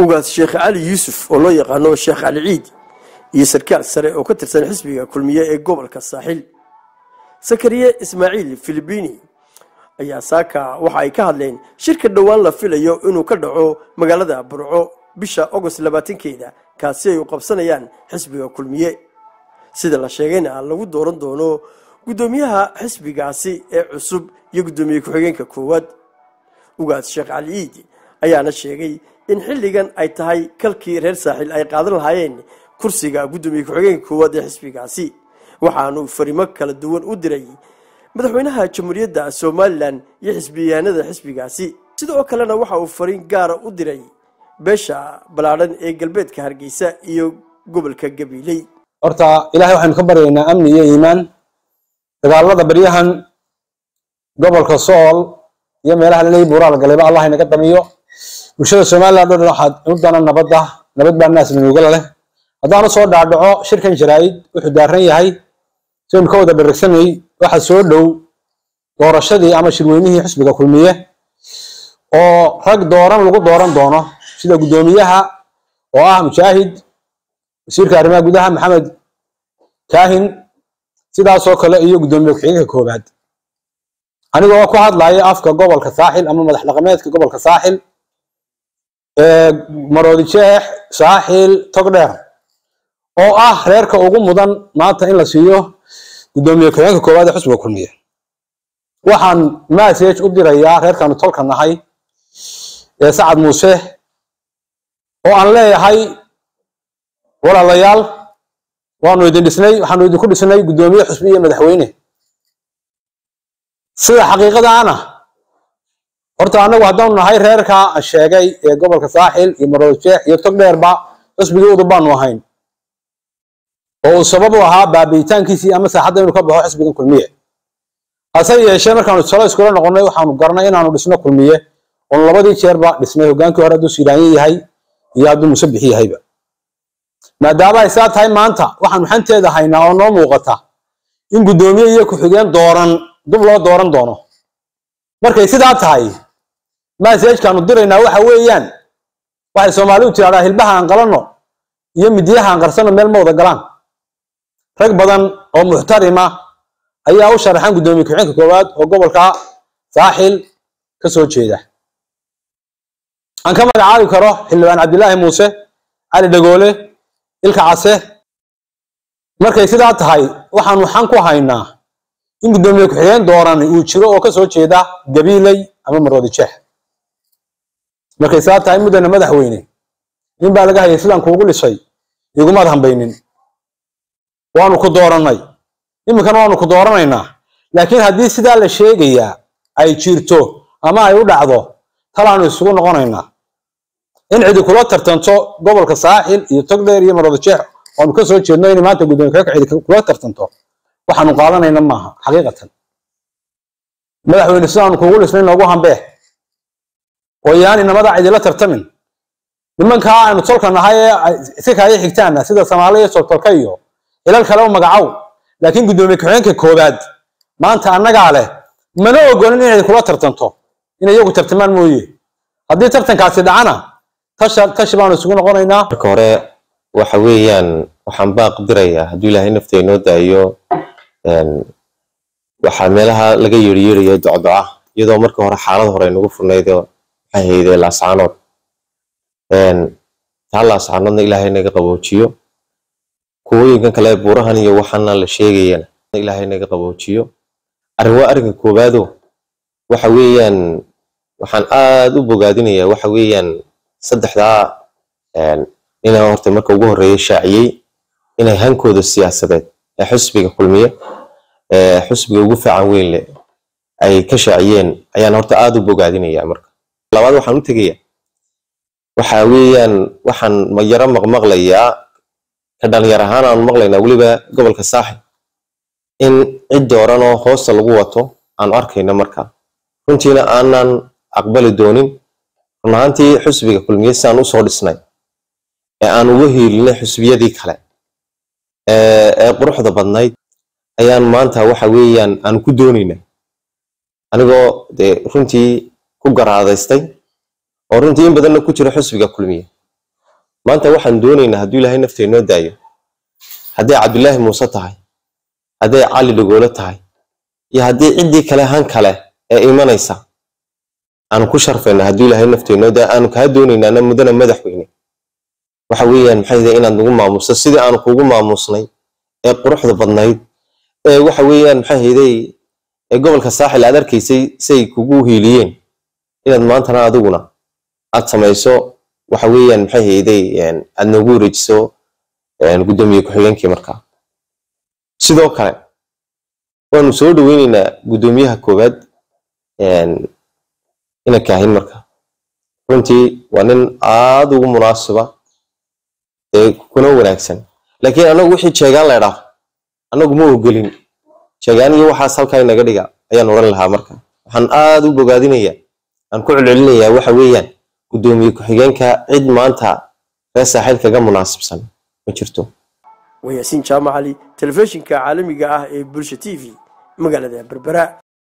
ugaas sheekh cali yuusuf oo loo yaqaano sheekh cali ciid iyo sarkaal sare oo ka tirsan xisbiga kulmiye ee gobolka saaxil sakariye ismaaciil filibini ayaa saaka waxa ay ka hadleen shirka dhowaan la filayo inuu ka dhaco magaalada burco bisha agost labaatankeeda kaasi ay u qabsanayaan xisbiga kulmiye sida la sheegayna lagu dooran doono guddoomiyaha xisbigaasi ee cusub iyo guddoomiye ku-xigeenka koowaad ugaas sheekh cali ciid ayaana sheegay in xilligan ay tahay kalkii reer saaxil ay qaadan lahaayeen kursiga guddoomiye ku-xigeenka koowaad ee xisbigaasi waxaanu farimo kala duwan u diray madaxweynaha jamhuuriyadda somalilan iyo xisbiyahanada xisbigaasi sidoo kalena waxa uu fariin gaara u diray beesha ballaadhan ee galbeedka hargeysa iyo gobolka gabiiley horta ilahay waxaynu ka baryaynaa amni iyo iimaan dagaalada baryahan gobolka sool iyo meelaha laleeyi buuraal galeba allah inaga damiyo bulshada somaliland o dhan waxaad u dana nabadda nabad baa naas manuugala leh haddaanu soo dhaadhaco shirkan jaraa'id wuxuu daaran yahay sidaynu ka wada dharagsanay waxa soo dhow doorashadii ama shirweynihii xisbiga kulmiye oo rag dooran lagu dooran doono sida guddoomiyaha oo ah mujaahid wasiirka arrimaha gudaha maxamed kaahin sidaasoo kale iyo guddoomiye ku-xigeenka koowaad anigoo ku hadlaya afka gobolka saaxil ama madax dhaqameedka gobolka saaxil maroodi jeex saaxil togdheer oo ah reerka ugu mudan maanta in la siiyo guddoomiye ku-xigeenka koowaad ee xusbiga kulmiye waxaan message u dirayaa reerkaanu tolka nahay ee sacad muuse oo aan leeyahay walaalayaal waanu idin dhisnay waxaanu idinku dhisnay guddoomiye xusbi iyo madaxweyne sida xaqiiqadaana horta annagu haddaanu nahay reerka sheegay ee gobolka saaxil iyo maroodi jeex iyo togdheerba xusbigii udub baanu ahayn oo uu sabab u ahaa baabi'itaankiisii ama saaxadda inuu ka baxo xisbigan kulmiye hase yeeshee markaanu talo iskula noqonnay waxaanu garanay inaanu dhisno kulmiye oonu labadii jeerba dhisnay hoggaankii hore hadduu siiraanye yahay iyo hadduu musabixi yahayba maadaama ay saa tahay maanta waxaanu xanteeda haynaa oo noo muuqata in guddoomiye iyo ku-xigeen dooran dub loo dooran doono markay sidaa tahay masajkaanu diraynaa waxa weeyaan waxay soomaalidu tidhahdaa hilbaha aan qalanno iyo midiyaha aan qarsanno meel ma wada galaan rag badan oo muxtarima ayaa u sharaxan guddoomiye ku-xigeenka koowaad oo gobolka saaxil ka soo jeeda aan ka magacaabi karo xildhibaan cabdilaahi muuse cali dhagoole ilka case markay sidaa tahay waxaanu xan ku haynaa in guddoomiye ku-xigeen doorani uu jiro oo ka soo jeeda gabiiley ama maroodi jeex markay sidaa tahay muddana madaxweyne nin baa laga hayay sidaan kuugu dhisay igumaad hambaynin waanu ku doorannay iminkana waanu ku dooranaynaa laakiin haddii sidaa la sheegayaa ay jirto ama ay u dhacdo talaanu isugu noqonaynaa in cidi kula tartanto gobolka saaxil iyo togdheer iyo maroodi jeex waanu ka soo jeedno inay maanta guddoomiye ku-xigeenka cidi kula tartanto waxaanu qaadanayna maaha xaqiiqatan madaxweyne sidaanu kuugu dhisnay noogu hambee oo yaan inamada cidila tartamin nimankaa aynu tolka nahay ee iska kaaya xigtaana sida soomaaliya soltolka iyo ilal kale u magacow laakiin guddoomiye ku-xigeenka koowaad maanta annagaa leh mana ogolin inay kula tartanto inay iyagu tartamaan mooye haddii tartankaasi dhacana tashi baanu isugu noqonaynaa marka hore waxa weeyaan waxaan baaq dirayaa hadduu ilaahay nafta inoo daayo waxaa meelaha laga yeeriyeeraya docdoca iyadoo marka hore xaalad hore nagu furnaydoo waxay haydee laascaanood taa laascaanoodna ilaahay naga qaboojiyo kuwooyinkan kale buurahan iyo waxaana la sheegayana ilaahay naga qaboojiyo arrin waa arrinka koowaado waxa weeyaan waxaan aad u bogaadinayaa waxa weeyaan saddexdaa inaa horta marka ugu horreeya shaaciyey inay hankooda siyaasadeed ee xusbiga kulmiye ee xusbiga ugu fiican weyn leh ay ka shaaciyeen ayaan horta aad u bogaadinayaa marka labaad waxaan u tegayaa waxa weeyaan waxaan yaro maqmaqlayaa ka dhalinyar ahaan aanu maqlaynaa weliba gobolka saaxib in cid dooran oo hoosta lagu wato aanu arkayno marka runtiina aanan aqbali doonin run ahaantii xusbiga kulmiye sidaan usoo dhisnay ee aan uga hiilinay xusbiyadii kale ee quruxda badnayd ayaan maanta waxa weeyaan aan ku doonaynaa anigoo dee runtii ku garaadaystay oo runtii in badanna ku jira xusbiga kulmiye maanta waxaan doonaynaa hadduu ilaahay nafta inoo daayo hadday cabdilaahi muuse tahay hadday cali dhagoolo tahay iyo haddii ciddii kale han kale ee imanaysa aanu ku sharfayna hadduu ilaahay nafta inoo daayo aanu kaa doonaynaana muddana madaxweyne waxa weeyaan maxay tahay inaad nagu maamusto sidii aanu kuugu maamusnay ee quruxda badnayd ee waxa weeyaan maxay hayday ee gobolka saaxil aad arkaysay say kugu hiiliyeen inaad maantana adiguna aad samayso waxa weeyaan maxay hayday aad noogu wareejiso guddoomiye ku-xigeenkii markaa sidoo kale waanu soo dhoweyneynaa guddoomiyaha koowaad ina kaahin marka runtii waa nin aad ugu munaasiba ee kuna wanaagsan laakiin anagu wixii jeegaan la idhaafo anagu ma ogolin jeegaan iyo waxaas halkaa inaga dhiga ayaan oran lahaa marka waxaan aad u bogaadinayaa aan ku celcelinayaa waxa weeyaan guddoomiye ku-xigeenka cid maanta reer saaxiil kaga munaasibsan ma jirto waa yaasiin jaamac cali telefishinka caalamiga ah ee bulsha t v magaalada berbera